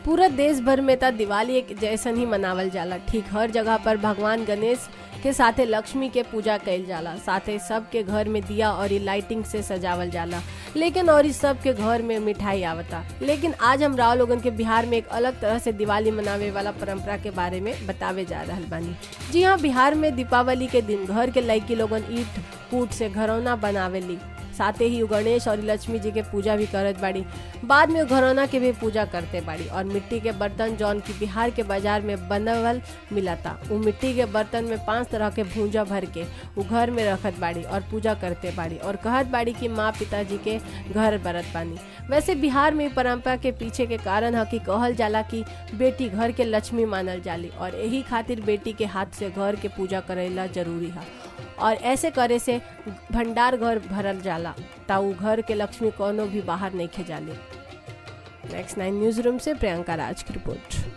पूरा देश भर में त दिवाली एक जैसन ही मनावल जाला ठीक हर जगह पर भगवान गणेश के साथे लक्ष्मी के पूजा कइल जाला साथे सबके घर में दिया और लाइटिंग से सजावल जाला लेकिन और इस सब के घर में मिठाई आवता लेकिन आज हम राव लोगन के बिहार में एक अलग तरह से दिवाली मनावे वाला परंपरा के बारे में बतावे जा रहल बानी जी हाँ बिहार में दीपावली के दिन घर के लड़की लोगन ईट कूट से घरौना बनावेली साथे ही उ गणेश और लक्ष्मी जी के पूजा भी करत बाड़ी बाद में उ घरौना के भी पूजा करते बाड़ी और मिट्टी के बर्तन जौन की बिहार के बाजार में बनवल मिलता उ मिट्टी के बर्तन में पांच तरह के भूंजा भर के उ घर में रखत बाड़ी और पूजा करते बाड़ी और कहत बाड़ी कि माँ पिताजी के घर बरत बानी वैसे बिहार में इ परंपरा के पीछे के कारण है कि कहल जाला कि बेटी घर के लक्ष्मी मानल जाली और यही खातिर बेटी के हाथ से घर के पूजा करेला जरूरी है और ऐसे करे से भंडार घर भरल जाला ता उ घर के लक्ष्मी कोनो भी बाहर नहीं खेजाले नेक्स्ट नाइन न्यूज रूम से प्रियंका राज की रिपोर्ट